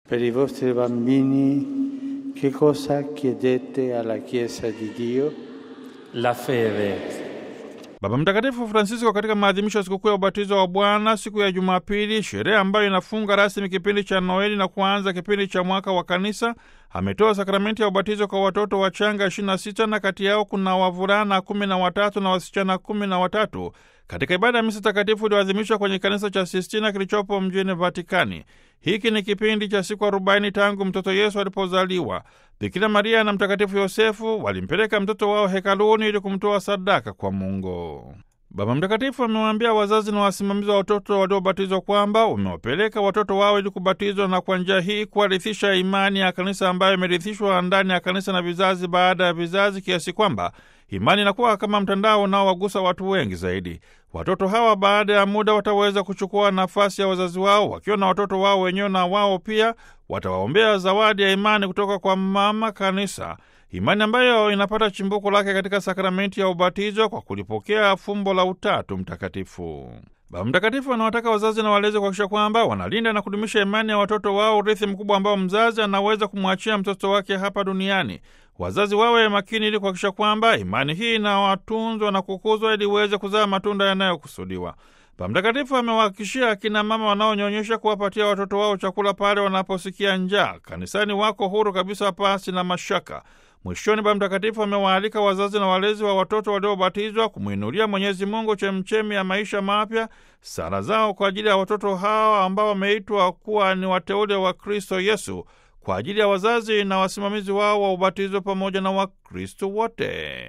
per i vostri bambini che cosa chiedete alla Chiesa di Dio? La fede. Baba Mtakatifu Francisco katika maadhimisho ya sikukuu ya ubatizo wa Bwana siku ya Jumapili, sherehe ambayo inafunga rasmi kipindi cha Noeli na kuanza kipindi cha mwaka wa Kanisa, ametoa sakramenti ya ubatizo kwa watoto wachanga 26 na kati yao kuna wavulana kumi na watatu na wasichana kumi na watatu katika ibada ya misa takatifu iliyoadhimishwa kwenye kanisa cha Sistina kilichopo mjini Vatikani. Hiki ni kipindi cha siku arobaini tangu mtoto Yesu alipozaliwa. Bikira Maria na Mtakatifu Yosefu walimpeleka mtoto wao hekaluni ili kumtoa sadaka kwa Mungu. Baba Mtakatifu amewaambia wazazi na wasimamizi wa watoto waliobatizwa kwamba wamewapeleka watoto wao ili kubatizwa na kwa njia hii kuwarithisha imani ya kanisa ambayo imerithishwa ndani ya kanisa na vizazi baada ya vizazi, kiasi kwamba imani inakuwa kama mtandao unaowagusa watu wengi zaidi. Watoto hawa baada ya muda wataweza kuchukua nafasi ya wazazi wao wakiwa na watoto wao wenyewe, na wao pia watawaombea zawadi ya imani kutoka kwa mama kanisa, imani ambayo inapata chimbuko lake katika sakramenti ya ubatizo kwa kulipokea fumbo la Utatu Mtakatifu. Baba Mtakatifu anawataka wazazi na walezi kuhakikisha kwamba wanalinda na kudumisha imani ya watoto wao, urithi mkubwa ambao mzazi anaweza kumwachia mtoto wake hapa duniani. Wazazi wawe makini ili kuhakikisha kwamba imani hii inawatunzwa na kukuzwa ili iweze kuzaa matunda yanayokusudiwa. Baba Mtakatifu amewahakikishia akina mama wanaonyonyesha kuwapatia watoto wao chakula pale wanaposikia njaa. Kanisani wako huru kabisa, pasi na mashaka. Mwishoni, Baba Mtakatifu amewaalika wazazi na walezi wa watoto waliobatizwa kumwinulia Mwenyezi Mungu chemchemi ya maisha mapya, sala zao kwa ajili ya watoto hawa ambao wameitwa kuwa ni wateule wa Kristo Yesu, kwa ajili ya wazazi na wasimamizi wao wa ubatizo pamoja na Wakristo wote.